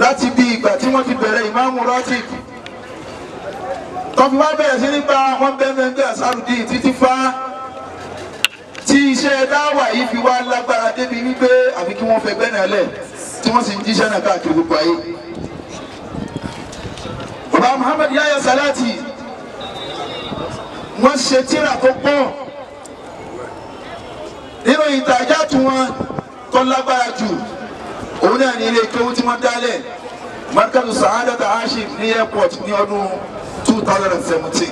láti bí ìgbà tí wọ́n ti bẹ̀rẹ̀ ìmáàmù rọ́tìb tọ́fi wá bẹ̀rẹ̀ sí nípa wọn bẹ́ẹ̀ àsárùdí títí fá tí iṣẹ́ dáwà yìí fi wá lágbára débi wípé àfi kí wọ́n fẹ́ gbẹ́ náà lẹ̀ tí wọ́n sì ń jíṣẹ́ náà káàkiri gbogbo ayé. bàbá Muhammad Yahya Salati wọ́n ṣe tíra tó pọ̀ nínú ìtajà tí wọ́n tó lágbára jù òun náà ní ilé kéwú tí wọ́n dálẹ̀ markazu sa'adata ashif ní airport ní ọdún 2017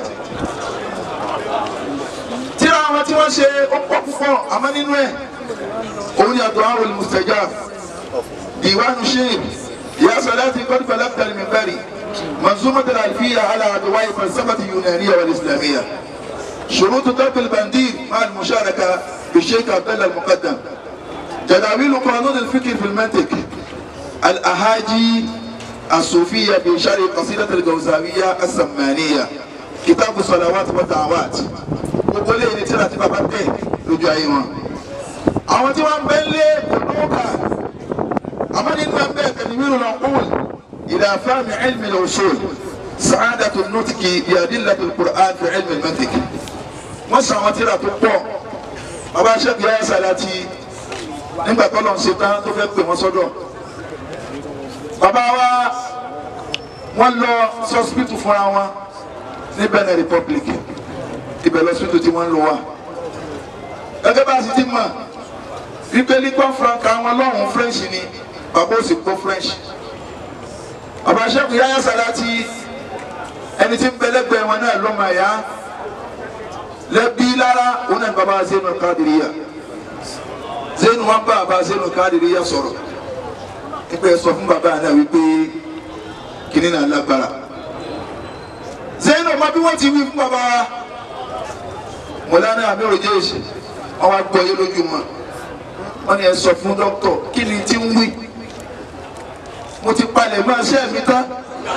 tíra àwọn tí wọ́n ṣe ó pọ̀ púpọ̀ àmọ́ nínú ẹ̀ òun ni àdúà wal mustajab diwanu sheikh ya salati qad balagta al-minbari منظومة الألفية على أدواء فلسفة اليونانية والإسلامية شروط ضرب البندير مع المشاركة بالشيخ عبد الله المقدم تداويل قانون الفكر في المنطق الأهاجي الصوفية بشرح قصيدة الجوزاوية السمانية كتاب الصلوات والدعوات gbogbo lè ní tíra tí bàbá tẹ lójú ayé wọn. àwọn tí wọn bẹ lé olóòkà àmọ́ nínú ẹgbẹ́ tẹ̀lifíìrù náà kúl ìlà fáàmì ilmi al-usul sa'adatu nutqi bi adillati al-Qur'an fi ilmi al-mantiq. wọ́n sọ àwọn tíra tó pọ̀ bàbá Sheikh Yahya Salati nígbà tó lọ́n ṣe tán tó fẹ́ pè wọ́n sọ́dọ̀. bàbá wa wọ́n lọ sọ́sibítù fúnra wọn ní Benin Republic ibẹ̀ lọ sódò tí wọ́n ń lò wá. gẹ́gẹ́ bá a sì ti mọ̀ wípé lígbọ́n franca wọn lọ́hùn french ni bàbá ò sì gbọ́ french. bàbá Sheikh Yahya Salati ẹni tí ń bẹ lẹ́gbẹ̀ẹ́ wọn náà lọ́mọ ẹ̀yà lẹ́bí lára òun náà bàbá Zainul Qadiriyya Zainu wọn bá bàbá Zainul Qadiriyya sọ̀rọ̀ nípa ẹ sọ fún bàbá náà wípé kìnìún náà lágbára Zainu ọmọ bí wọ́n ti wí fún bàbá wa mọ̀lánà àmírò jẹ́ẹ̀sì wọ́n wá gbọ́ yé lójú mọ́ wọ́n ní ẹ sọ fún dókítọ̀ kí ni tí ń wí mo ti palẹ̀ mọ́ ẹsẹ̀ mi tán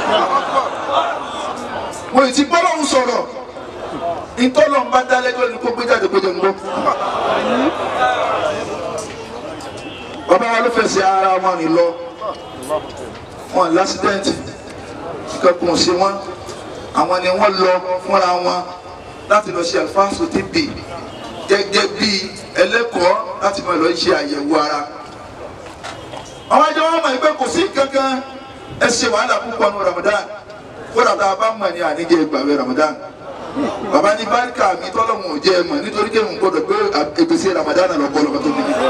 mo ì ti bọ́lọ̀ ń sọ̀rọ̀ ìtọ́lọ̀ ń bá dá lẹ́jọ́ ni kó gbé jáde gbé jẹun gbọ́. bàbá wa ló fẹsẹ̀ ara wọn rìn lọ wọn lásìdẹ́ǹtì kíkọ́ sí wọn àwọn ni wọ́n lọ fúnra wọn láti lọ ṣe àlùfáàsù tb gẹ́gẹ́ bí ẹlẹ́kọ̀ọ́ láti máa lọ ṣe àyẹ̀wò ara. àwọn ajá wọn mọ̀ ẹgbẹ́ kò sí kankan ẹ ṣe wàhálà púpọ̀ ní Ramadan kódà tá a bá mọ̀ ní àníjẹ́ ìgbàwé Ramadan. bàbá ní báríkà mi tọ́lọ́mù ò jẹ́ ẹ mọ̀ nítorí kí n gbọ́dọ̀ gbé ìgbésẹ̀ Ramadan lọ bọ́ lọ́kọ́ tó bí mi.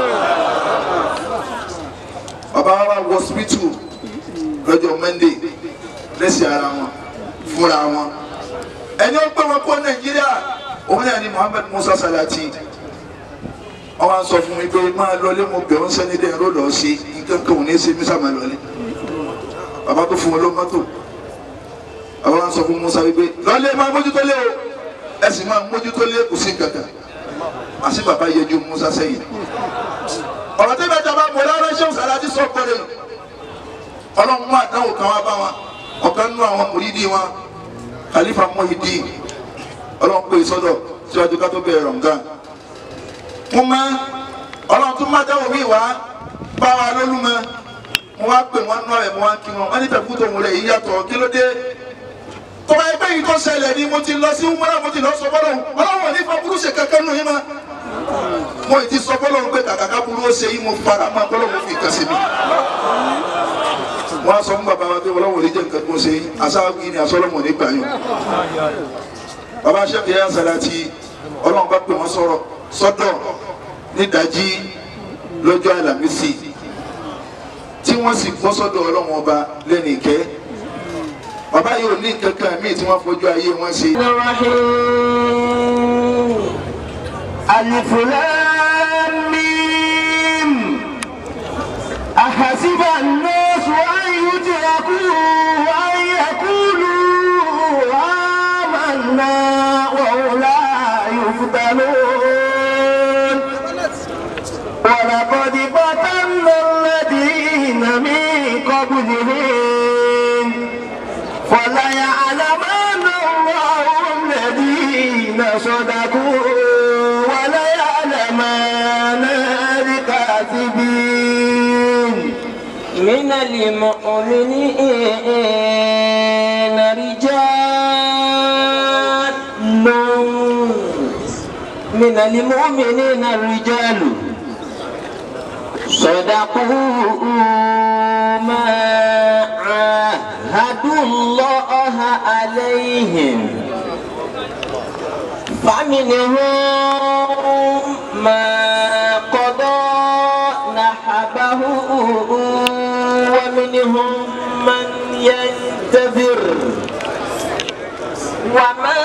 bàbá wa wọ hospital lọ́jọ́ Monday lẹ́sìn ara wọn fúnra wọn ẹni ó gbé wọn kó nàìjíríà òun náà ni muhammed musa salati wọn wá sọ fún mi pé máa lọlé mo bẹ̀ ọ́n sẹ́ni dẹ́n ló lọ́ọ́ sí nǹkan kan ò ní ṣe mí sàmà lọlé bàbá tó fún wọn ló mọ́tò bàbá wọn sọ fún musa wípé lọlé máa mójútó lé o ẹ sì máa mójútó lé kò sí kankan àti bàbá yẹjú musa sẹ́yìn ọ̀rọ̀ tí bẹ́ẹ̀ jọba mọ̀ lára ṣé salati sọ pẹ̀lẹ́ ọlọ́run mú àdánwò kan wá bá wọn ọ̀kan nínú àwọn mùrídìí wọn khalifa muhidi ọlọ́run pé sọ́dọ̀ síwájú ká tó bẹ̀rẹ̀ rọ̀ǹgán. mo máa ọlọ́run tún máa dáwọ́ mi wá bá wa lólúmọ mo wá pè wọ́n náà ẹ̀ mo wá kí wọn wọ́n ní tẹ̀kú tó wọlé yìí yàtọ̀ kí ló dé. tó bá ẹgbẹ́ yìí tó ṣẹlẹ̀ ni mo ti lọ sí umara mo ti lọ sọ fọlọ́run ọlọ́run ní fa burú ṣe kankan nù yín ma. mo ti sọ fọlọ́run pé kàkàkà burú ó ṣe yín mo fara mọ́ fọlọ́run fi kàn sí mi wọ́n á sọ fún bàbá wa pé ọlọ́wọ́ lè jẹ́ nǹkan tó ń ṣe aṣáájú ni asọ́lọ́mọ ní gbà yàn. bàbá Sheikh Yahya Salati ọlọ́run bá pè wọ́n sọ̀rọ̀ sọ́dọ̀ nídàájí lọ́jọ́ àlàmísì tí wọ́n sì gbọ́ sọ́dọ̀ ọlọ́run ọba lẹ́nu ìkẹ́ bàbá yìí ò ní nǹkan kan míì tí wọ́n fojú ayé wọn ṣe. Alif Lam Mim ahasiba an-nas an yutraku an yaqulu amanna wa hum la yuftanun wa laqad fatanna alladhina min qablihim فليعلمن الله الذين صدقوا وليعلمن الكاذبين من المؤمنين رجال من المؤمنين الرجال صدقوا ما عاهدوا الله عليهم فمنهم ما قضى نحبه ومنهم من ينتظر وما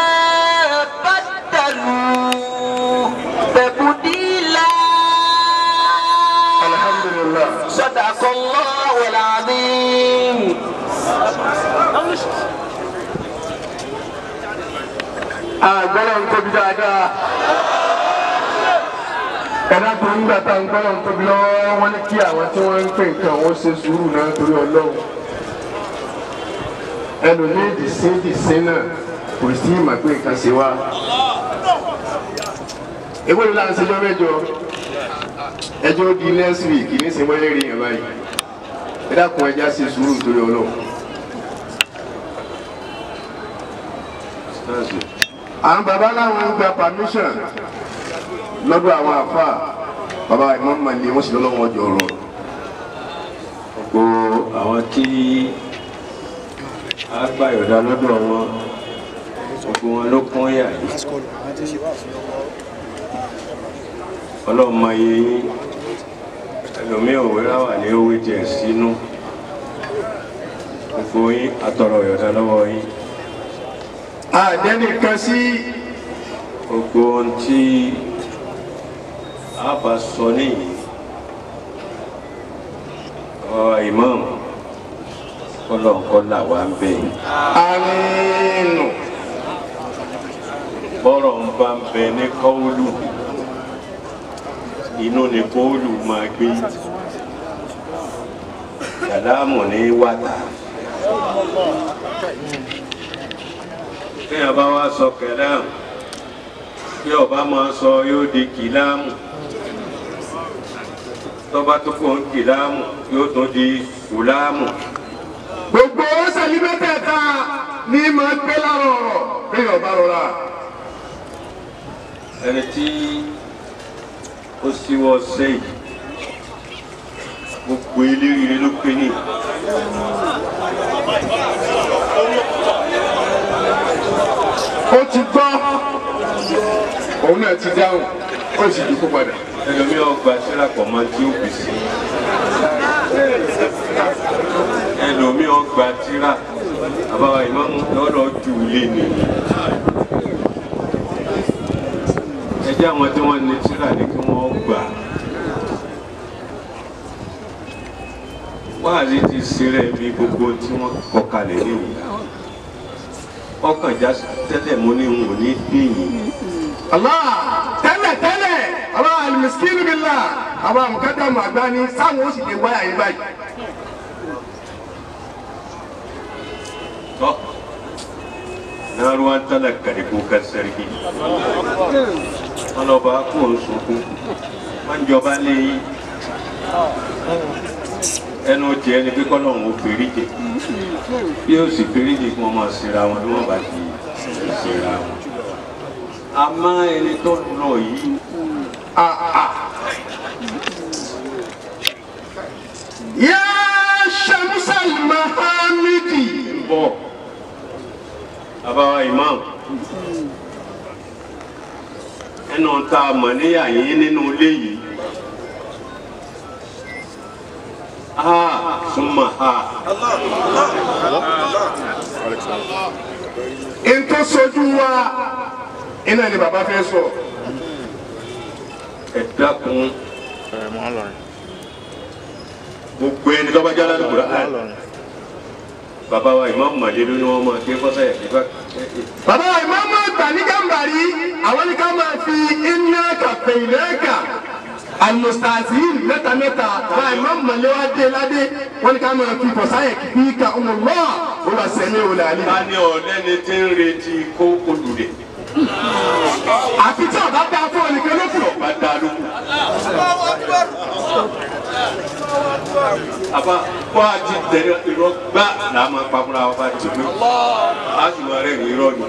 بدلوا تبديلا alhamdulilah. صدق الله العظيم àgbọ̀rọ̀ ń tóbi dáadáa. ẹ̀dá tó ń gbà tá ń gbọ́rọ̀ ń tóbi lọ́wọ́ wọ́n ní kí àwọn tí wọ́n ń pè nǹkan wọ́n ṣe sùúrù náà torí ọlọ́run. ẹlòmíì dìsín dìsín náà kò sí ìmọ̀ pé nǹkan ṣe wá. ewé ló láǹṣe jọ mẹ́jọ ẹjọ́ di next week ní sinmi ẹlẹ́rìí yẹn báyìí. ẹ dákun ẹja ṣe sùúrù torí ọlọ́run. àwọn baba láwọn ń gba permission lọ́dọ̀ àwọn àfa baba ìmọ̀ mọ̀lẹ́ wọ́n sì lọ́wọ́ ọjọ́ ọ̀rọ̀ gbogbo àwọn tí a gbà yọ̀dá lọ́dọ̀ wọn gbogbo wọn ló kún yà yìí ọlọ́run máa yẹ yín ẹlòmíì òwe láwà ní owó jẹ sínú gbogbo yín atọrọ yọ̀dá lọ́wọ́ yín àdẹ́nì kan sí gbogbo ohun tí a bá sọ nìyí ọ imam kọlọńkọlà wà ń bẹ yìí. àmínú bọ́rọ̀ ń bá ń bẹ ní kọ́ọ̀lù inú ni kọ́ọ̀lù máa gbé kàlámù ní wàtà kéèyàn bá wá sọ kàlámù bí ọba máa sọ yóò di kìlámù tọ́ba tó kọ́ ń kìlámù yóò tún di kùlámù. gbogbo sẹ́yìn mẹ́tẹ̀ẹ̀ta ní máa gbé lára ọ̀rọ̀ bí ọba rọra ẹni tí ó síwọ́ sẹ́yìn gbogbo eléyìí ló pé ní. ó ti gbọ́ òun náà ti dáhùn ó sì dúkú padà ẹlòmíì ọgbà sílàpọ̀ máa tí ó bì sí. ẹlòmíì ọgbà tíra àbáwá ìmáàmù lọ́dọ̀ ju ilé ni. ẹjẹ́ àwọn tí wọ́n ní tíra ni kí wọ́n gbà. wáàzí ti ṣeré bí gbogbo tí wọ́n kọ kalẹ̀ níwò. ọkàn já tẹ́lẹ̀ mú ní n ò ní gbìyìn. Allah tẹ́lẹ̀ tẹ́lẹ̀ Allah alimiskin billah àwọn àmukadamu àgbáni sáwọn ó sì lè wáyà yín báyìí. to na ruwan talaka da kukan sarki wọn lọ bá kó o sunkún wọn jọba léyìn ẹnu jẹ ni bí kọlọ́hún ó fèrèjì bí ó sì fèrèjì kí wọ́n máa ṣera wọn bí wọ́n bá ti ṣera wọn. àmọ́ ẹni tó lọ yìí yá sàmúsàl mahamidi. ń bọ̀ àbáwá imam ẹnu tá a mọ̀ níyà yín nínú ilé yìí. ha súnmọ́ ha. n tó sojú wa iná ni bàbá fẹ́ sọ. ẹ dákun gbogbo ẹni tó bá jẹ́ aládùúgbò rẹ̀ bàbá wa ìmáàmù màdé ló ní wọ́n máa ké fọ́sà yà kí bá bàbá ìmáàmù àgbà ní gàmbàrí àwọn ní ká máa fi iná kàfẹ́ ìlẹ́ẹ̀kà alustazin mẹ́ta mẹ́ta bàbá ìmáàmù màlẹ́ wa dé ládé wọ́n ní ká máa fi fọ̀sáyẹ̀ kí ká ọmọ lọ́wọ́ ó lọ sẹ́mi ò lálẹ́. ta ni ọ̀lẹ́ni tí ń retí kó olùdè àfi tí ọba dá fún ọ nìkan ló kù. bá dá lóko àbá kó a ti tẹ̀lé irọ́ gbá là á máa pamọ́ra wa bá ti pé a sì máa rẹ̀ ní irọ́ ni.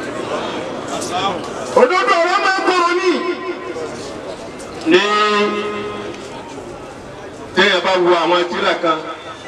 òdodo ọ̀rọ̀ máa ń kọ̀rọ̀ ní. ní téèyàn bá wo àwọn tíra kan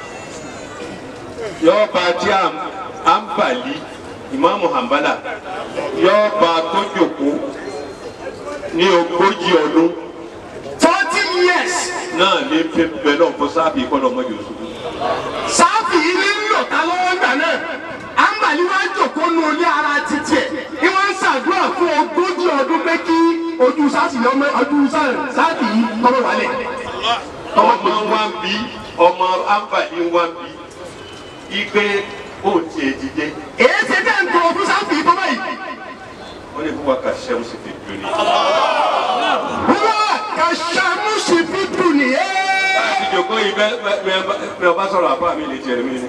yóò bá tí à ń bàlí ìmáàmù hàmbálà yóò bá tó jòkó ní ogójì ọdún forty years náà ní pépé náà fún sáàbì kọ́ lọ́mọ yóò sùn. sáfì yìí ní lọ́ta lọ́wọ́ gbà náà àǹbàlí wá jòkó nu ilé ara títí ẹ̀ ni wọ́n ń ṣàdúrà fún ogójì ọdún pé kí ojú sáàsì lọ́mọ ojú sáàsì yìí kọ́mọ wálẹ̀. ọmọ wa ń bí ọmọ àǹfààní wa ń bí igbe ó tiẹ̀ dìde èyí ṣe tẹ́ ń tọrọ fún sáàsì yìí tọ́lá yìí. wọ́n ní kó wa kà ṣẹ́wọ́n sí fi dùn ní. wọ́n kà ṣàmúṣì fi dùn nìyẹn. láti jòkó yìí bẹ́ẹ̀ bẹ́ẹ̀ bẹ́ẹ̀ ọba sọ̀rọ̀ àbá mi lè tiẹ̀ mí ni.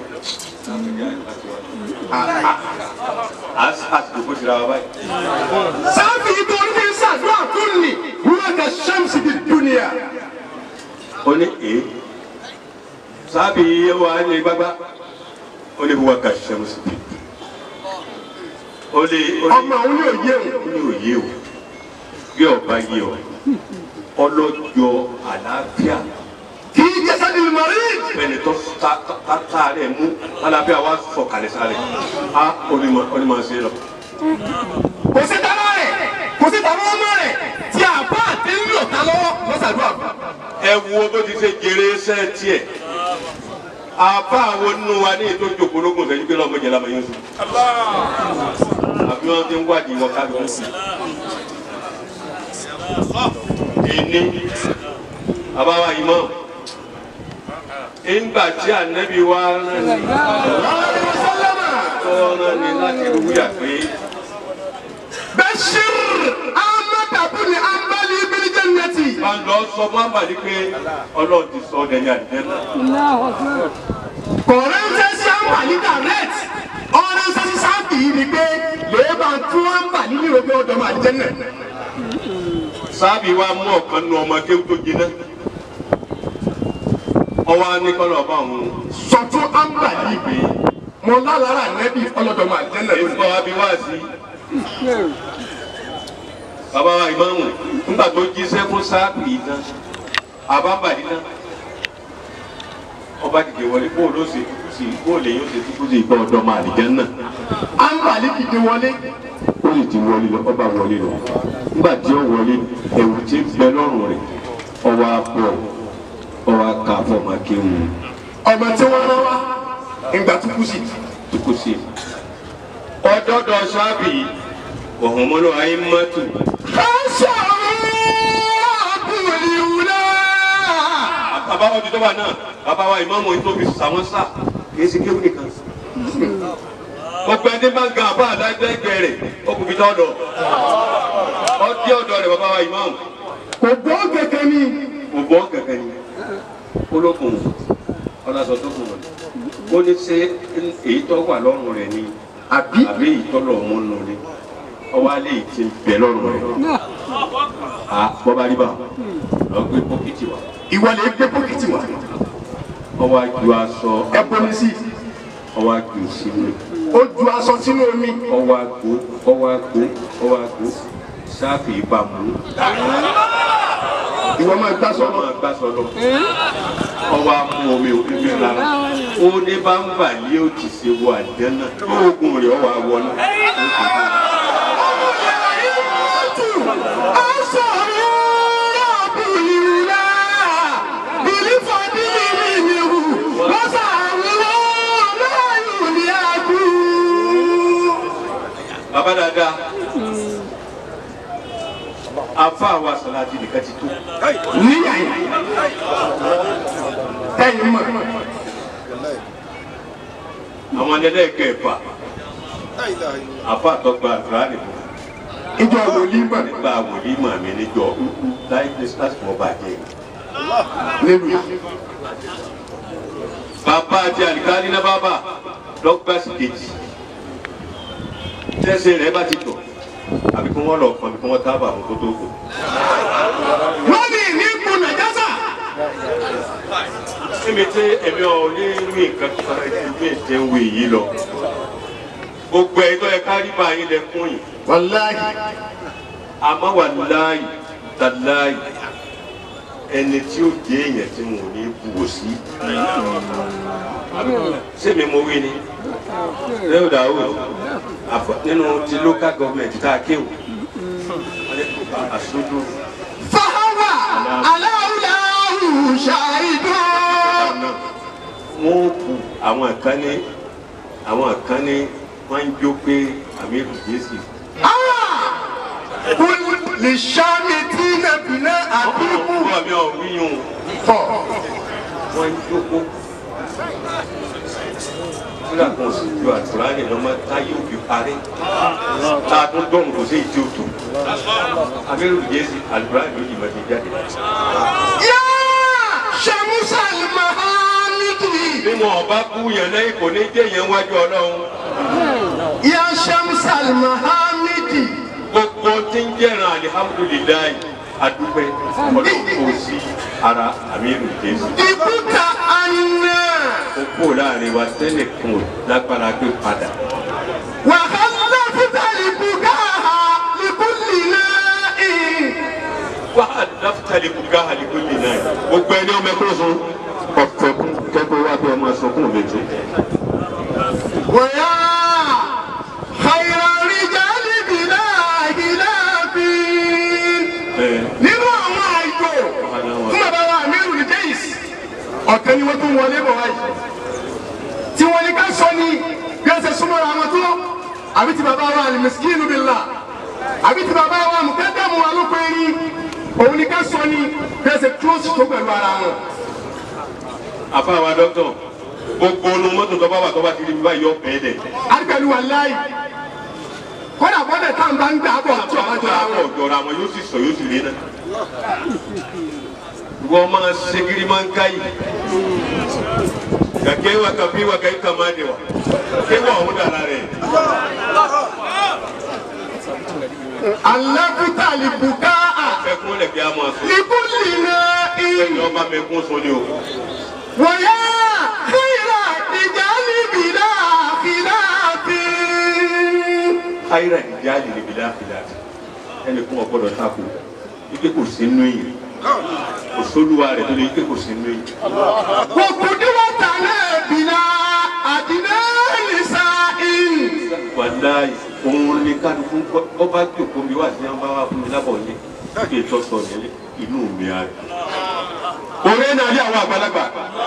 a sì jòkó tira wa báyìí. sáàfì yìí tó ń fi ṣàdúrà fún ni wọ́n kà ṣàmúṣì fi dùn nìyẹn. ó ní èé sábì wa ní gbágbá ó ní kó wa kà ṣẹ́wọ́n sí fi dùn. ó lè ó lè ọmọ òun yóò yé o. ó ní òye o bí ọba yé o ọlọ́jọ́ àlàáfíà kì í jẹ́ sẹ́ni mọ̀rí. fẹni tó ta ta ta rẹ mú alábẹ́ àwa sọ kalẹ̀ sáré a onímọ̀ onímọ̀ ṣe lọ. kò sí tara rẹ̀ kò sí tara ọmọ rẹ̀ tí a bá àti ń lò ta lọ́wọ́ lọ́sàdúrà. ẹ wo bó ti ṣe jèrè iṣẹ́ tiẹ̀ àbá àwọn nínú wa ní ètò ìjòkólógún sẹ́yìn pé lọ́mọ jẹ́lá máa yín sùn. àbí wọ́n ti ń wádìí wọn ká lóun sí. ìní àbáwá imam ìgbà tí ànábì wa rán ni tó rán ni láti wúyà pé bashir ahmed abuni ambali bil jannati. máa lọ sọ fún àbàlí pé ọlọ́run ti sọ ọ́ dẹ̀yìn àdìjẹ́ náà. kọ̀ọ̀rẹ́ ń sẹ́ sí àǹbàlí direct ọ̀rẹ́ ń sẹ́ sí sáàbì yìí ni pé lèé bá tún àǹbàlí ní ìròpé ọ̀dọ́ máa jẹ́ náà. sáàbì wa mú ọ̀kan nu ọmọ kéwù tó jiná ọwọ́ anikọ́lọ̀ ọba òun sọ fún àǹbàlí pé mo lálára nẹ́bí ọlọ́dọ̀ máa jẹ́ náà lónìí. ẹ̀fọ́ abiwáàsí bàbá wa ìmáàmù nígbà tó jíṣẹ́ fún sáàbì yìí tán àbábàdí náà ọba dìde wọlé bó ló ṣe tukú sí bó lè yóò ṣe tukú sí ìgbà ọ̀dọ́ máa àdìjẹ́ náà àǹbàlí kìdí wọlé. ó sì ti wọlé lọ ọba wọlé lọ nígbà tí ó wọlé ẹ̀wù tí ń bẹ lọ́rùn rẹ̀ ọwọ́ apọ̀ ọwọ́ aka fọmọ kéwù ọmọ tí wọ́n rán wá ìgbà tó kú sí. tukú sí. ọdọọdọ sábì ọ̀hún mọ́lú ayé mọ́tò Fáṣọ àbúlé wúlá. bàbá wa tuntun wa náà bàbá wa ìmáàmù yìí tó fi sàwọn sá kì í ṣe kéwù nìkan. gbogbo ẹni máa ń ga àbá àdágbẹ́gbẹ́ rẹ̀ ó kò fi tọ́ ọ̀dọ̀ ọdí ọ̀dọ̀ rẹ̀ bàbá wa ìmáàmù Kò gbọ́ kẹ̀kẹ́ ni. kò bọ́ gẹ̀gẹ́ ni olókùn ọlọ́sọ tó kùn wọ̀nyí ó ní ṣe èyí tó wà lọ́rùn rẹ̀ ni Àbí àbí èyí tó lọ́ mú nù ni ọwọ́ alẹ́ yìí ti bẹ̀ lọ́rùn rẹ̀ à bọ́bá rí bá lọ gbé pọ́kìtì wá ìwọ lè gbé pọ́kìtì wá. ọwọ́ aju aṣọ Ẹ bomi sí. ọwọ́ aju sínú Ó ju aṣọ sínú omi. ọwọ́ agbó ọwọ́ agbó ọwọ́ agbó sáfì ìbámu Ìwọ máa gbá sọ. ọmọ agbásọ lọ ọwọ́ amú omi òfin fi rárá ó ní bá ń bà lé òtì sí wo àjẹ́nà oògùn rẹ̀ ọwọ́ awọ náà. Aṣọ àbúlé wúlá. Bìlí fọdí mi ni wù. Wọ́n sàrúwọ́ láàyò ní àkú. bàbá dáadáa afa àwa sàlátì nìkan ti tó Níyà yìí. Tẹ́yìn mọ̀. àwọn ẹlẹ́ẹ̀kẹfà afa àtọ́gba àdúrà nìkan Ìjọ wòlímọ̀ nígbà wòlímọ̀ mi níjọ láì lásìkò ọba jẹ. nílùú yìí. bàbá àti àlìkárí náà bàbá lọ́gbà sí kejì tẹ́sẹ̀ rẹ̀ bá ti tọ̀ àbí kí wọ́n lọ kàn àbí kí wọ́n tábà àwọn tó tó kù. wọ́n ní ní ipò nàìjásà èmi tẹ èmi ò ní rí nǹkan kan ẹbí tẹ ń wé yìí lọ gbogbo ẹ̀ tó yẹ ká rí báyìí lẹ́kùn yìí wàláhì àmọ́ wà láàyè tàláyè ẹni tí ó jẹ́ èèyàn tí mo ní buwò sí sẹ́mi mo wí ni lẹ́yìn dàwọ̀ àfọ nínú ti local government tá a kéwò aṣojú fàáwà aláwùláwù ṣàìdó. náà wọ́n kú àwọn kan ní àwọn kan ní wọ́n ń jó pé àmì ìrùjẹ́sì kul lè ṣáàmì tí nàbìnà àbíkú. ọ̀pọ̀ mi ò wíyùn tọ̀ wọ́n ń jókòó fúlà kan sì ju àtúrálẹ̀ lọ́mọ táyé òbí parí tá a tún dọ̀rùn kò sí ìdí òtò abẹ́rẹ́ òjèèsì àlùbáàlì ló yìnbọn ti jáde. yá ṣàmúṣàl mahamidi. bí wọn ọba kú yẹn lẹ́yìn kò ní jẹ́ yẹn wájú ọlọ́run yá ṣàmúṣàl mahamidi. gbogbo tí ń jẹ́ràn alihamudulilayi adúpẹ́ ọlọ́run kò sí ara àmírù jésù. ibùta àná. ó kó láàrin wa tẹ́lẹ̀ kún lágbára gbé padà. wàhálà fúta lìbùkà lìbùlì náà. wà á dáfítàlì kúgá àlìkúlì náà gbogbo ẹni ọmọ ẹkún sun ọ̀fẹ́ kún kẹ́kọ̀ọ́ wá bí ọmọ sọkún létí. ويا خير الرجال بلا خلاف nínú àwọn àìgbò fún bàbá wa amiru ní jẹ́yìs ọ̀kan ni wọ́n tún wọlé bọ̀ wáyé tí wọ́n ní ká sọ ní bí wọ́n ṣe súnmọ́ àwọn tó àbí ti bàbá wa alimiskinu billah àbí ti bàbá wa mukadamu alópẹ́rí òun ní ká sọ ní bí wọ́n ṣe close tó pẹ̀lú ara wọn. àfàwà dọ́kítọ̀ gbogbo onu mọ́tò tó bá wà tó bá ti rí bí báyìí ọ̀pẹ́ dẹ̀. àdìgbàlù wà láàyè kọ́dà bọ́dẹ̀ tá à ń bá ń gbà bọ̀ tí ọba jọra wọn. àwọn ọ̀jọ̀ra wọn yóò sì sọ yóò sì rí náà. wọ́n máa ṣe kiri máa ń ká yìí. kàkẹ́ wa kàbí wa kàyí kàmá de wa kéwà ọ̀hún dàrá rẹ̀. alábùtà lìbùkà à ẹkún lẹ̀ kí a máa sọ. lìbùlì náà ì. ẹni ọba mẹ́kún sọ ni o. wọ̀nyá kíra ìjà níbi náà kìlá fi. káyìrà ìjà lè bìlà fìlà ẹnì kún ọgbọ́dọ̀ tako ike kò sí nínú yìí kò sólúwa rẹ̀ tó lè ike kò sí nínú yìí. kòkòdìwọ̀ tàlẹ̀ bìnà àdínà nìsa ì. wàláyé òun ni kálukú ọba jòkó mi wá sí ọba wa fún mi lábọ̀ yẹn kí ètò sọ nílé inú mi á rí. òun ẹ̀ náà rí àwọn àgbàlagbà.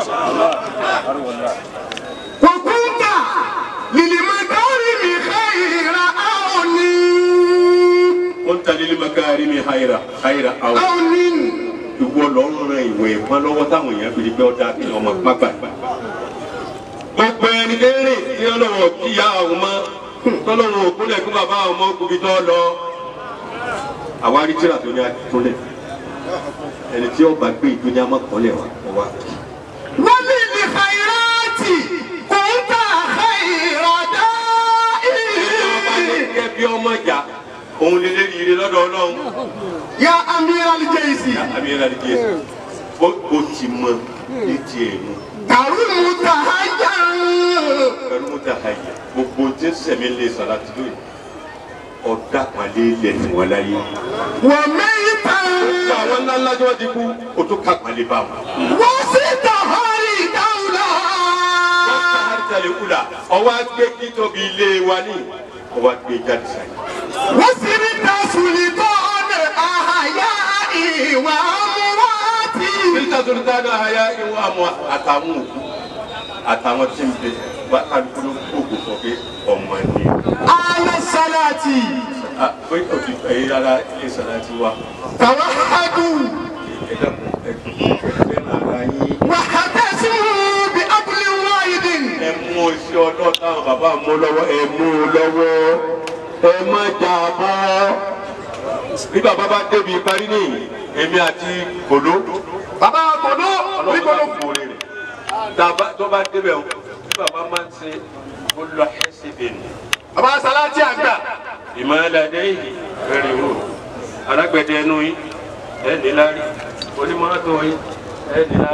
kòkúta lìlìmọ̀tàrí mi xeyìrà àwọn ní. wọ́n ta lílé makari mi hayira hayira àwọn. àwọn ní. ìwọ lọ ń ran ìwẹ̀ ìpọn lọ́wọ́ táwọn èèyàn fi di pé ọ̀dà kí ọmọ pápá. gbogbo ẹni lérè tí ọlọ́wọ́ kíyà àwọn ọmọ tọ́lọ́wọ́ òkúlẹ̀ kí bàbá àwọn ọmọ kùbí tó lọ. àwa rí tíra tó ní akíkúnlẹ̀ ẹni tí ọba gbé ìdúnyà mọ́kànlẹ̀ wa wá. wọ́n ní ní xeyìrátì kòńtà xeyìrà dáì. gẹ́gẹ́ bí ọmọ ìjà òun lè lérí ire lọ́dọ̀ ọlọ́run. ya amir alijayisi àmì ẹ̀rọ àdìgẹ́ yẹn bó o ti mọ ní tiẹ̀ nù. karumu tahajan pẹ̀lú mo ta àyè gbogbo tí ń sẹ̀mí lè sọ̀rọ̀ àti lóye ọ̀dà pàlẹ́ ilẹ̀ fún wọn láyé. wa meitan àwọn ńlá ńlá tí wọ́n ti kú o tó ká pàlẹ́ bá wọn. wa sitahari dawla wọ́n ká àrísàlẹ̀ kúlà ọwọ́ agbé kítóbi ilé wa ní ọwọ́ agbé jáde sáyé. wa sirita sultan ahayai wa amwati níta tó ní dáadáa ayá ìwọ àwọn àtàwọn òkú àtàwọn tí ń bẹ wá kálukú ló gbogbo sọ pé ọmọ ni. ala salati Ah, pé òtí ẹ̀yìn rárá ilé sọ̀rọ̀ ti wá. tawahadu ẹ dákun ẹ fẹ́ ara yín. wa hatasimu bi abli wahidin ẹ mú iṣẹ́ ọlọ́ọ̀ táwọn bàbá mú lọ́wọ́ ẹ mú un lọ́wọ́ ẹ má jà bọ́. bí bàbá bá débi parí nìyí èmi àti kòló baba kodo ọlọ́run bá onígbọdọ kú orí rẹ̀ tàbá tó bá débẹ̀ o bí bàbá máa ń ṣe olùlọ ẹsẹ̀ bẹ̀rẹ̀ baba salati àgbà ìmọ̀lẹ́dẹ́ yìí bẹ̀rẹ̀ wò alágbẹ̀dẹ ẹnu yín ẹ̀ níláárí onímọ̀tò yín ẹ̀ níláárí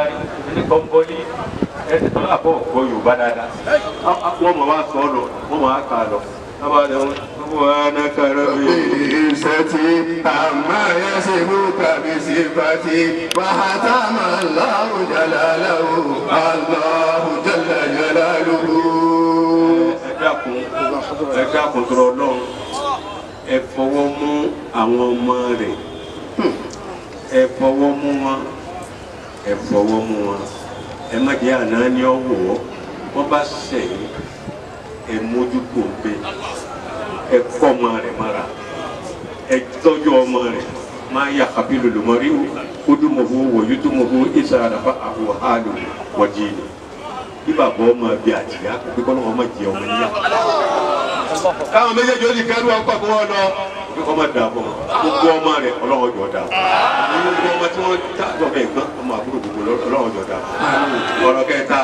ẹni kan bọ́ ní ẹni tó bá bọ̀ gbọ́ yorùbá dáadáa wọ́n mọ̀ wá sọ ọ́ lọ wọ́n mọ̀ wá kà á lọ sábà lẹ wọn wọ́n á kára bí. ìṣẹ́tì àmọ́ ẹ̀ṣẹ̀ mú kàbí sí fati wàhátàmà Allahu jalalahu Allahu jalla jalaluhu. ẹ dákun ẹ dákun tọrọ Ọlọ́run ẹ fọwọ́ mú àwọn ọmọ rẹ̀ ẹ fọwọ́ mú wọn ẹ fọwọ́ mú wọn ẹ má jẹ́ àná ní ọ̀wọ́ wọ́n bá sẹ̀yìn ẹ mójú kò gbé ẹ kọ́ ọmọ rẹ̀ mọ́ra ẹ tọ́jú ọmọ rẹ̀ máa yà kábí lòlùmọ́rí kódùmọ̀hó wọ̀yúdùmọ̀hó ìsàràfà àwọn àlò wọ̀jì ni bí bàbá ọmọ bí àtìyá pé kọ́ lọ́wọ́ ọmọ jẹ ọmọ níyà. káwọn méjèèjì ó sì kẹ́rù ọkọ̀ kí wọ́n lọ pé kọ́ máa dà bọ̀ gbogbo ọmọ rẹ̀ ọlọ́wọ́ jọ dà bọ̀ gbogbo ọmọ tí wọ́n dá ọbẹ̀ gbọ́n ọmọ àbúrò gbogbo ọlọ́wọ́ jọ dà bọ̀ ọ̀rọ̀ kẹta.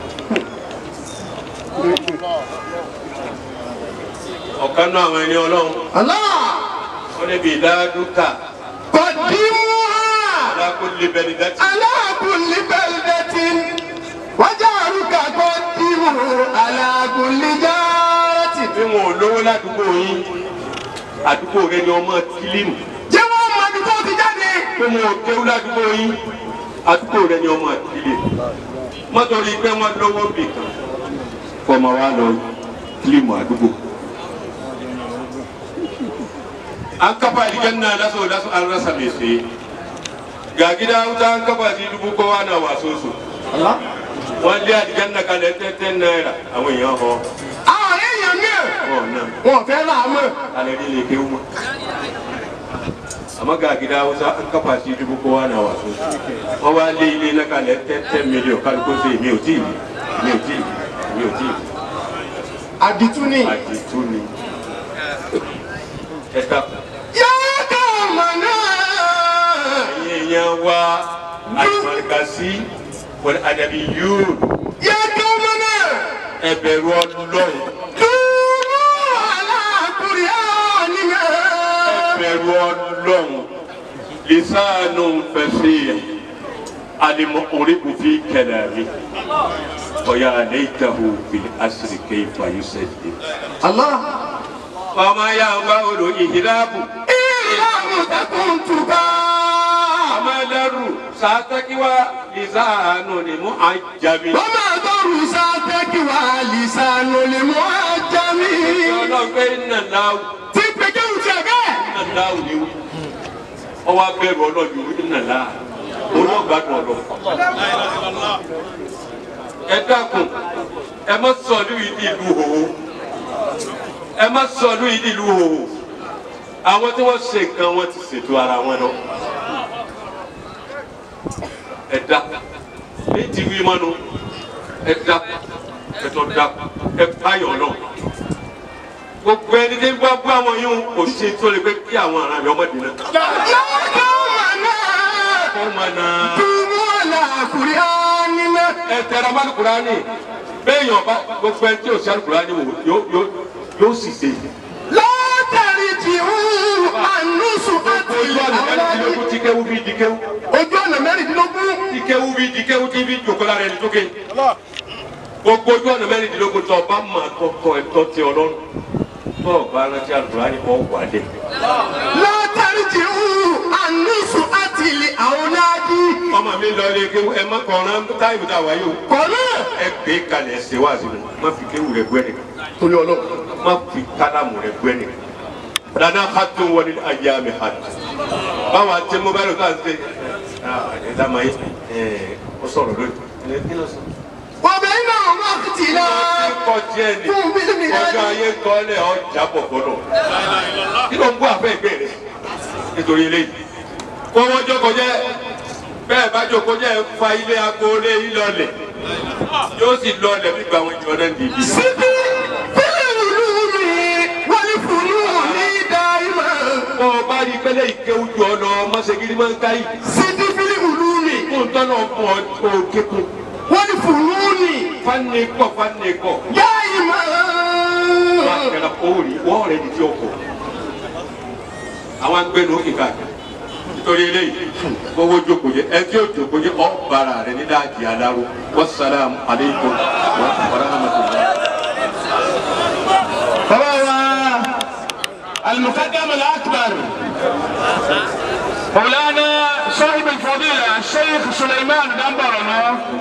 ọ̀kan náà àwọn ẹni ọlọ́run Allah wọ́n níbi ìdádúkà qaddimuha alákòólé bẹ́ẹ̀ ni dátì. ala kulli baldatin wajaruka qaddimu ala kulli jaratin. bí wọn ò lówó ládùúgbò yín àdúgbò rẹ ni ọmọ kílímù jẹ́ wọ́n mọ ibi tó ti jáde. bí wọn ò kéwú ládùúgbò yín àdúgbò rẹ ni ọmọ kílímù mọ́tòrí pé wọ́n lówó bì kan kọ́ ọmọ wa lọ kílímù àdúgbò. an kafa aljanna laso laso an rasa mai saye ga gida wuta an kafa shi dubu kowa na waso su wọ́n lé aljanna kalẹ̀ tẹ́tẹ́ náírà àwọn èèyàn họ àwọn èèyàn náà ọ̀ náà. wọn fẹ́ là á mọ̀. alari ne kai mu amma ga gida wasu an kafa shi dubu kowa na wasu wọn wá lé ilé náà kalẹ̀ ten million kálukó sí mi ò tí ì mi ò tí ì mi ò tí ì àdìtú ni. àdìtú ni ẹ dákun yóò kọ́ ọmọ náà. ẹ̀yin èèyàn wa àlùmọ̀lùkàsí wọlé àdàbí yóò yóò kọ́ ọmọ náà. ẹ bẹ̀rù Ọlọ́run dúró aláàkúrẹ́ ọ̀nìyàn. ẹ bẹ̀rù Ọlọ́run lisanu fẹsẹ̀ alimọ̀ orígun fi kẹlẹ̀ mi. ويا ليته في الأسر كيف يسجد Allah. وما يعمل إهراب ìlànà tẹkùn tùkà. وما در ساتك ولسان لمعجم wọ́n máa dọ̀rù sátẹ́kì wá lìsànù lè mú àjàmí. ọlọ́run pé iná láwù tí pèké ń tẹ̀ bẹ́ẹ̀. iná láwù ni wí ọwọ́ abẹ́rù ọlọ́run iná láwù olóògbádùn ọlọ́run. ẹ dákun ẹ má sọ̀lú yìí di ìlú hòhò ẹ má sọ̀lú yìí di ìlú hòhò àwọn tí wọ́n ṣe nǹkan wọn ti ṣètò ara wọn lọ. ẹ dá ní ti wí mọ́nu ẹ dá ẹ tọ́ dá ẹ báyọ̀ náà gbogbo ẹni tí ń bá bú àwọn yìí kò ṣe tó lè pé kí àwọn ará mi ọmọdé náà. lọ́kọ̀ wà náà. kó máa na dúró aláàkúrẹ́ ọ̀nìyàn. ẹ tẹra bá Kùránì béèyàn bá gbogbo ẹni tí ò sí Kùránì wò yóò yóò yóò sì ṣe. látàrí tí ń ànúsù àti ojú ọ̀nà mẹ́rìndínlógún tí kéwú bí di kéwú ojú ọ̀nà mẹ́rìndínlógún. tí kéwú bí di kéwú tí bí jòkó lára ẹni tó ké. gbogbo ojú ọ̀nà mẹ́rìndínlógún tó ọba máa kọ́kọ́ ẹ̀tọ́ ti Ọlọ́run tó ọba rántí Kùránì kọ́ wà dé. látàrí tí ń ànúsù àti ilé àwọn náàdí. ọmọ mi lọ ilé kéwú ẹ má kọ̀ọ̀rán táyì tá a wáyé o. kọ́nà. ẹ gbé kalẹ̀ ẹ ṣe wá sí mi má fi kéwú rẹ gbẹ́ nìkan. torí ọlọ́run. má fi kálámù rẹ gbẹ́ nìkan. lana hatu wọlé ayé mi hatu. báwo àti mo bá lọ ká ṣe. ẹ dàmà yìí ẹ ọ sọ̀rọ̀ lónìí. ẹ kí ló sọ. wọ́n iná wà kìtì náà. kọ tiẹ̀ ni fún bílíọ̀nù ọjọ́ ayé kọ́lẹ̀ ọjà bọ̀ gbọ́dọ̀. kí ló ń bú àfẹ́ ìgbé rẹ̀ nítorí eléyìí. kó wọ́n jókòó jẹ́ bẹ́ẹ̀ bá jókòó jẹ́ fa ilé agboolé yìí lọlẹ̀ yóò sì lọlẹ̀ bí gbàwọn ìjọ náà nìyí. síbí fílẹ̀ ìlú mi wọ́n ní fúnú ní dáìmọ̀. bọ́ ọ bá rí pẹ́lẹ́ ìkéwù jù ọ lọ mọ́sẹ̀gírí máa ń ká yìí. síbí fílẹ̀ ìlú mi kó n tọ́nà fún ọ kó o kékun. wọ́n ní fúnú ní fani kọ̀ fani kọ̀. dáìmọ̀. wọ́n á kẹ́ra owó rí wọ́n rẹ̀ di tí o kọ̀. àwọn agbẹ́nu ó kíkà torí eléyìí owó jókòó yẹ ẹ tí ó jókòó yẹ ọ bára rẹ ní dáàjì aláró wasalaamu aleykum wa rahmatulah. bàbá wa المقدم الأكبر مولانا صاحب الفضيلة الشيخ سليمان دمبرنا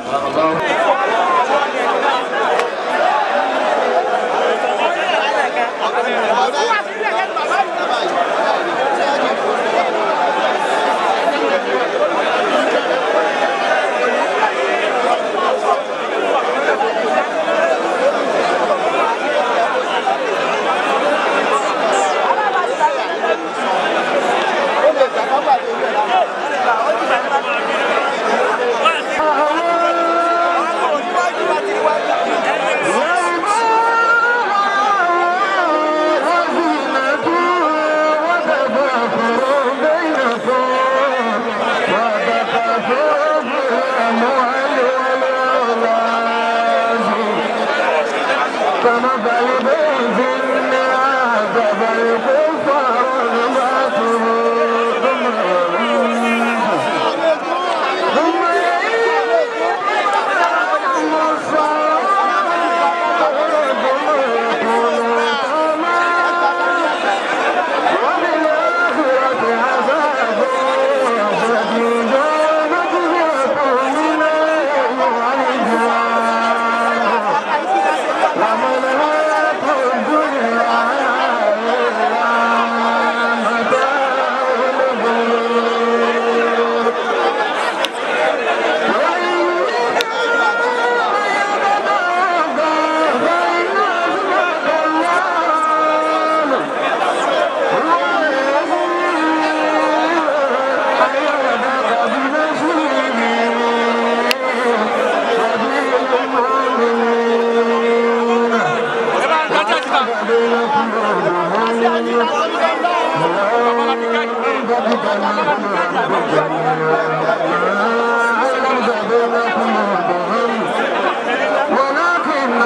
ولكن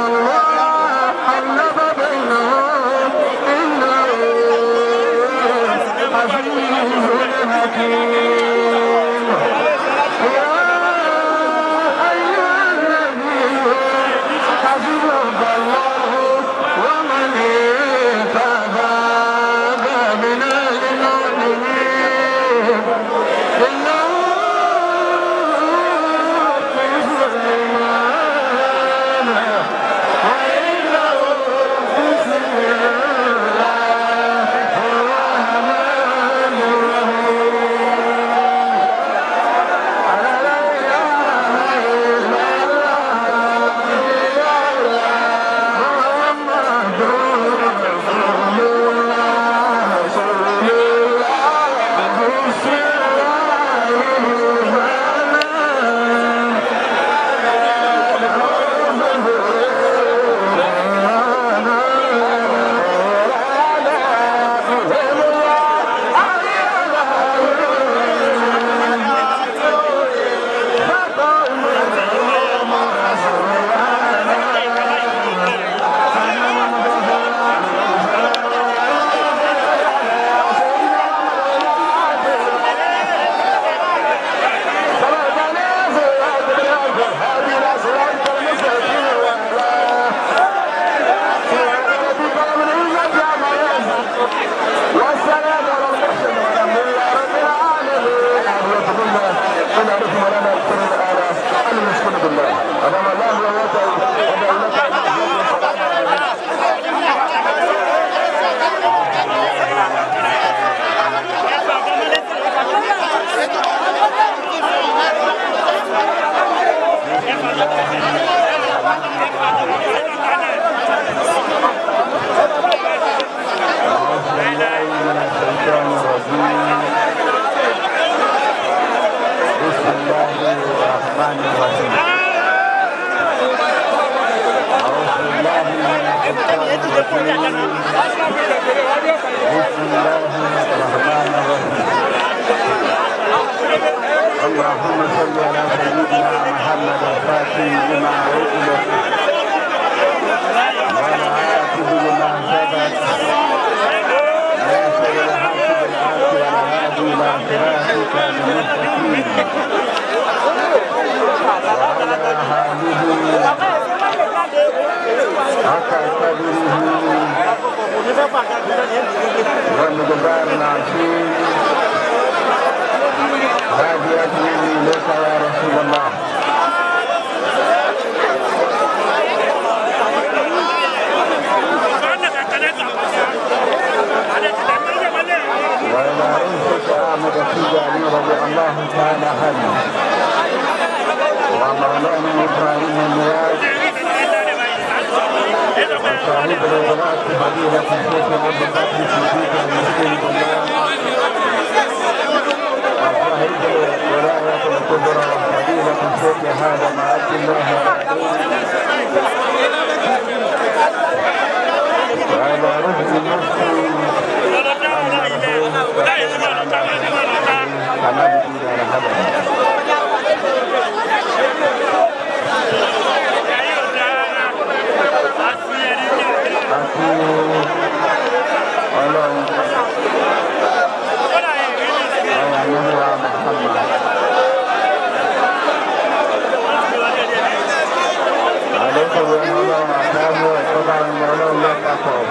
الله حلف بينهم إنه عزيز حكيم يا أيها النبي حسبك الله ومن اتبعك من المؤمنين إنه في سليمان وإنه بسم الله الرحمن الرحيم لا إله إلا الله محمد رسول الله صلى الله بسم الله الرحمن والسلام على المرسلين والحمد لله رب العالمين أهلا بالله أنا أعرف مولانا الكريم الآلة أنا مسكين بالله أمام الله ويوته ودولته بسم الله الرحمن الرحيم أعوذ بالله من الشيطان الرجيم بسم الله الرحمن الرحيم اللهم صل على سيدنا محمد الفاتح لما أغلق والعاقب لما سبق ناصر الحق بالحق والهادي إلى صراطك حق قدره ومقدار العظيم هذه أدعي إليك يا رسول الله وإلى أنفس أحمد التجاني رضي الله تعالى عنه ومولانا إبراهيم النياز وصاحب الولاة فضيلة الشيخ أبو بكر الصديق المسكين بالله وصاحب الولاية الكبرى فضيلة الشيخ هذا مع عبد الله وعلى رجل المسلم كما بقول على هذا àti ọlọ́run ọ̀rọ̀ àmúlùwà Muhammad àlékún wọn ọlọ́run àtàwọn ẹ̀kọ́ bá ń lọ ọlọ́run lọ́pàpọ̀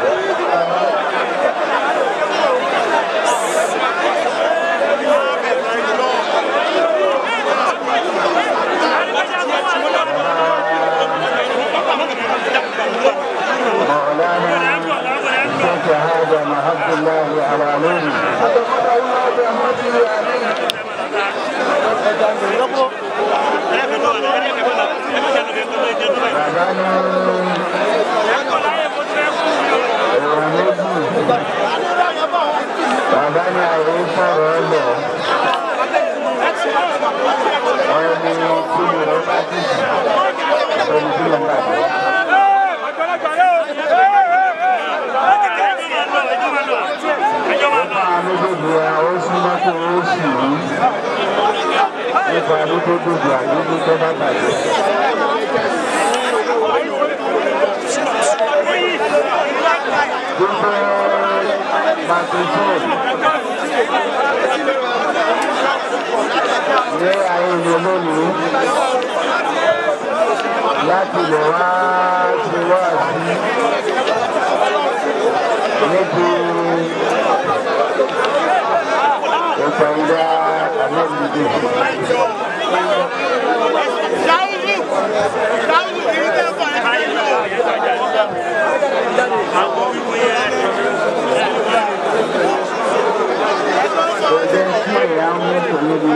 مولانا الشيخ هذا محب الله على نور أتقبل الله برحمته آمين Bàbá ní ẹ̀rọ méjì. Bàbá ní àyè sọ̀rọ̀ ọ̀lọ̀. Ẹni tí mo rẹ̀ bá dì sí. Ẹni tí mo bá dì sí. Nípa méjèèjì àwọn súnmọ́ tó ó sì rí. Nípa ní tó dòdò àdúgbò tó bá bàjẹ́. Gbogbo microphone ní ayé ìlú lónìí láti lè wá ṣe wá sí níbi ìpàdé àlejò. Kò jẹ́ kí ẹ̀yà ń mú kò níbi.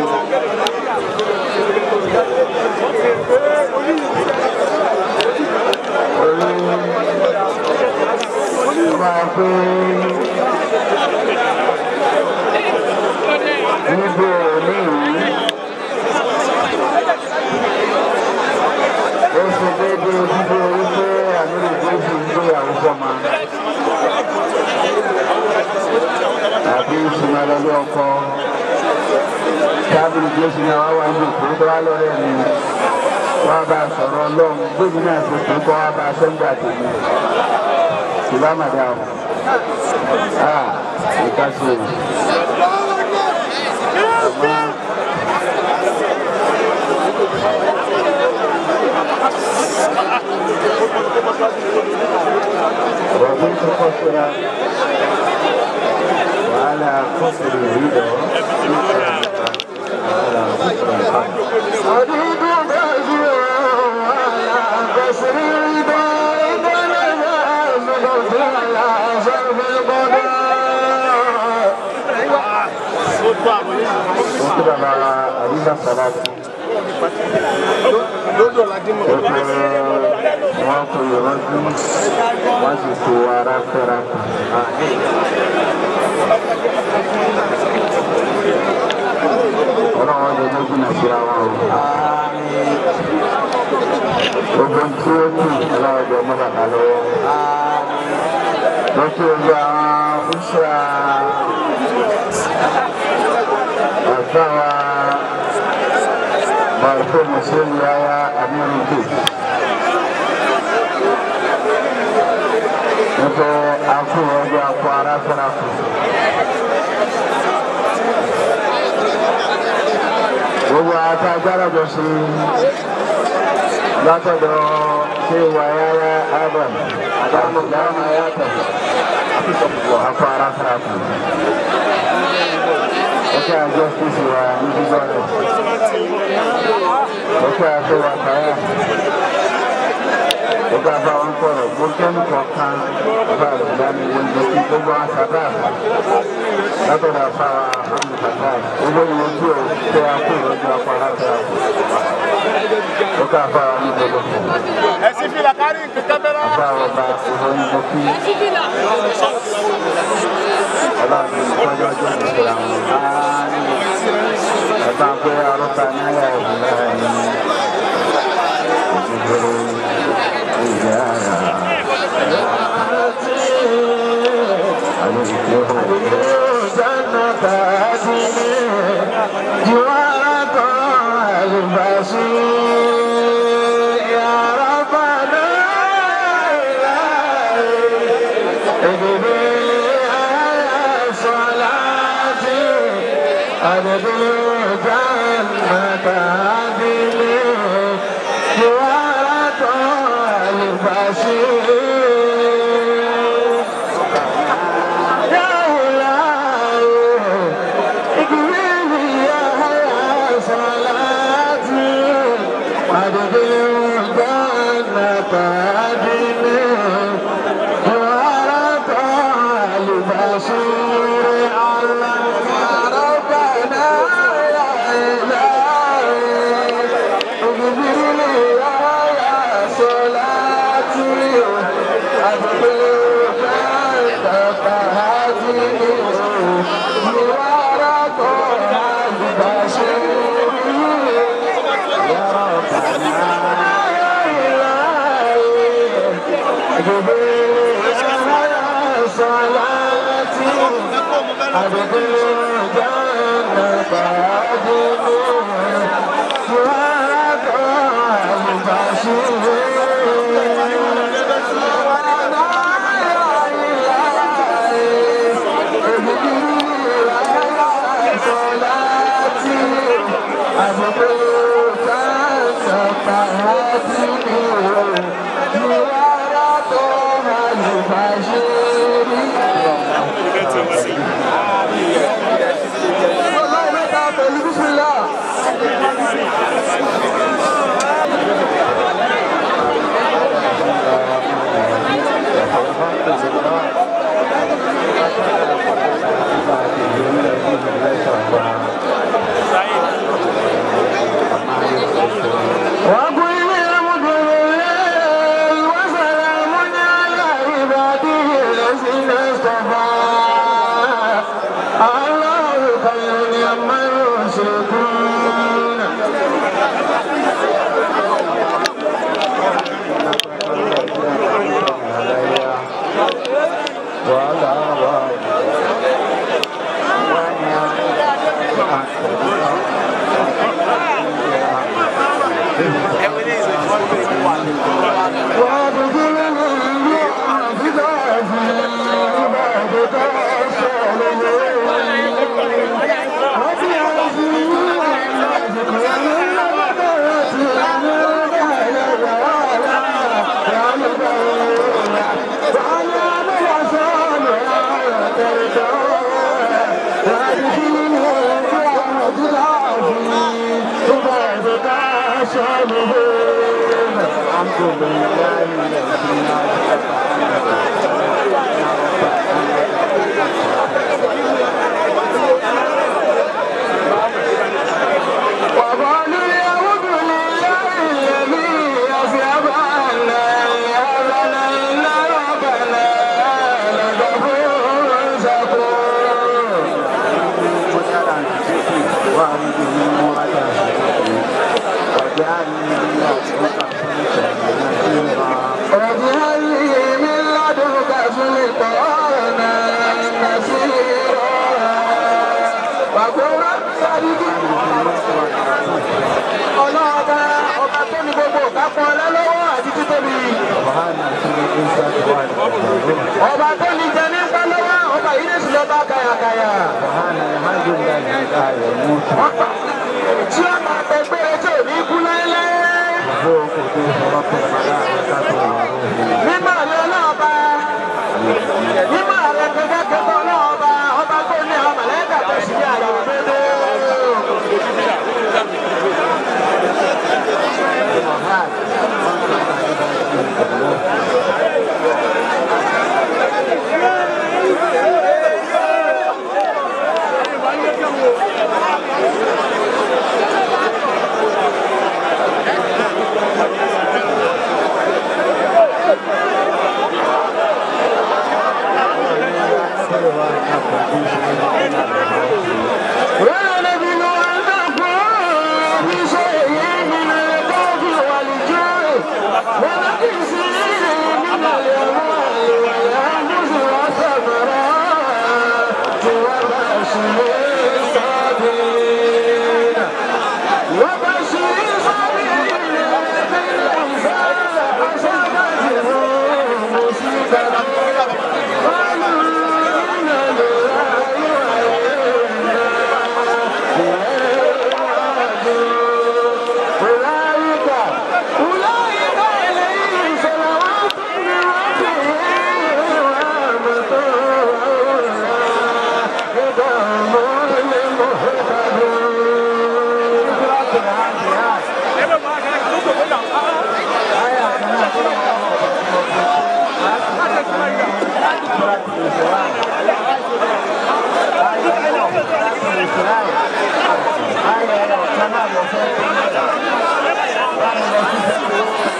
Orí máa pé níbo òní yìí ó ṣe déédéé bíbó orí pé àmì ìgbésí ń gbéyàwó fọ́mà àbí ìsúnmọ́lẹ́lẹ́ ọkọ tábìlì jésù náà wá wá ní ìpín tó wá lọ́rẹ́ mi wá bá a sọ̀rọ̀ ọlọ́run gbèmí náà ṣe pé kọ́ wá bá a sẹ́ńgbà tèmi ìbá màdà o a ìka sí o àmọ́ rọ̀bí tó kọ́ síra wàhálà kọ́sìrì ìrìdọ̀ حديد غازي على قصر الرضا بلغ مغفر على صرف القضاء وكذا مع أبينا الصلاة wọ́n kò yọ lọ́dún wọ́n sì kó ara fẹ́ra ọlọ́wọ́n lè lójú náà síra wọn o. gbogbo tí ó kù ọlọ́wọ́n jẹ mọ́ bàbá lọ́wọ́. lọ́sí ojú àwọn fúnṣà àtàwà bàrúkọ mùsùlùmí yáyá amírùkù. nípa akúrò ọjọ́ akọ ara fẹ́ra kù. gbogbo àti agbára jọ sí látọ̀dọ̀ sai wa yaya adam adam ya tafi a fara karatu wata justice wa individual wata sai wa kaya wata ba wọn kọrọ gbogbo kọ̀ọ̀kan bá ìdáni wọn lọ sí gbogbo àṣàdá látọ̀dọ̀ àfàwà àmìkàtà owó ìwọ̀n tí o tẹ akó ìrọ́jú afárá tẹ akó wọ́n àfàwà ní gbogbo fún ẹsìn fìlà kárí nǹkan bẹ́ẹ̀ náà. àfàwà ọba ìwọ̀n ìwọ̀n kí ọlọ́run ìtọ́jú ọjọ́ ìṣẹ̀lẹ̀ àwọn ẹ̀ka pé arúgbó náírà ìbílẹ̀ ní ìdílé ìjà ọlọ́ọ̀ba ọba tó ní gbogbo kápọ̀ ọlọ́lọ́wọ́ àti títóbi. ọba tó ní jẹ nípa lọ́wọ́ ọba yìí lè sùn lọ́ba kàyàkàyà. tí ó máa tẹ pé etí ò ní kú láéláé. Thank you.